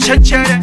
chechere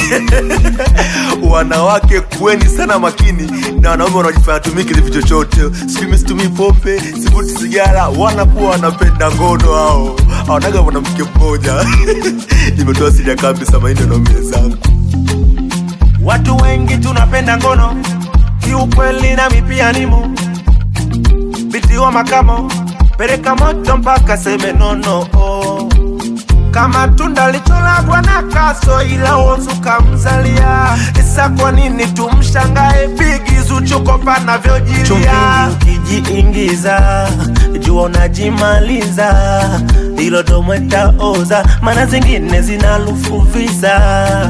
wanawake kuweni sana makini na wanaume wanaojifanya tumiki kitu chochote sijui situmii pombe sivuti sigara wanakuwa wanapenda ngono hao awanaga mwanamke mmoja nimetoa siri ya kambi samaini wanaume zangu watu wengi tunapenda ngono kiukweli nami pia nimo biti wa makamo pereka moto mpaka seme nono oh. kama tunda licholagwa na kaso ila wozu kamzalia isa kwa nini tumshangae bigizu chuko panavyojilia chumbini ukijiingiza jua unajimaliza ilo domweta oza mana zingine zinalufuviza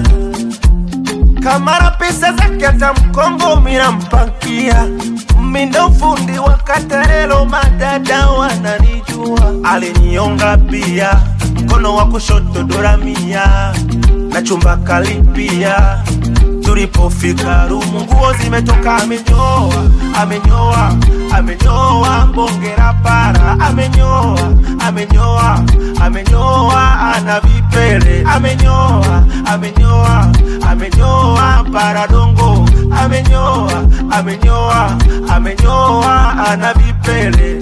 kamara pesa zake hata mkongo minampankia mindo fundi wa katerelo madada wananijua alinionga pia mkono wa kushoto doramia na chumba kalipia tulipofika rumu nguo zimetoka amenyoa amenyoa amenyoa mbongera para amenyoa amenyoa amenyoa ana vipele amenyoa amenyoa amenyoa paradongo amenyoa amenyoa amenyoa ana vipele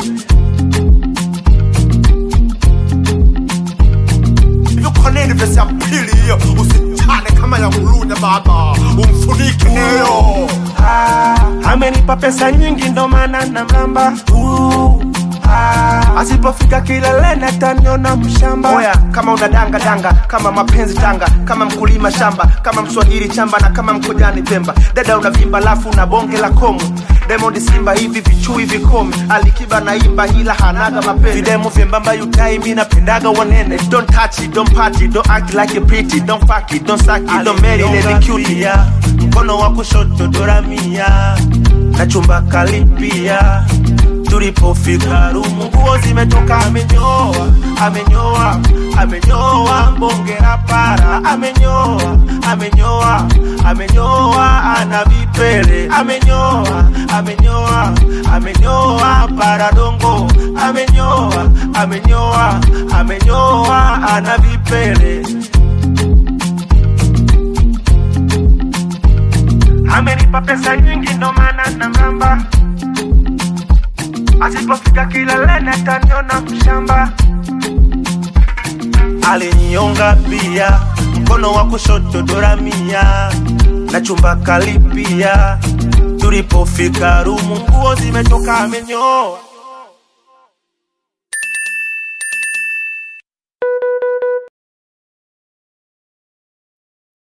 yuko nini vesi ya pili hiyo usichane kama ya mlunya baba umfunike nayo ah, amenipa pesa nyingi ndo maana na mramba uh, ah, asipofika kileleni ataniona mshamba oya kama una danga danga kama mapenzi tanga kama mkulima shamba kama mswahili chamba na kama mkojani pemba dada unavimba lafu na bonge la komu Diamond Simba hivi vichui vikomi Alikiba na imba hila hanaga mapenzi Videmu vyembamba yutai mi napendaga wanene Don't touch it, don't party, don't act like you pretty Don't fuck it, don't suck it, don't marry lady cutie Mkono wa kushoto doramia Na chumba kalipia tulipofika rumu nguo zimetoka amenyoa amenyoa amenyoa mbongera para amenyoa amenyoa amenyoa ana vipele amenyoa amenyoa amenyoa paradongo amenyoa amenyoa amenyoa ana vipele amenipa pesa nyingi ndo maana na mramba asipofika kileleni ataniona mshamba alinionga pia mkono wa kushoto doramia na chumba kalipia tulipofika rumu nguo zimetoka amenyoa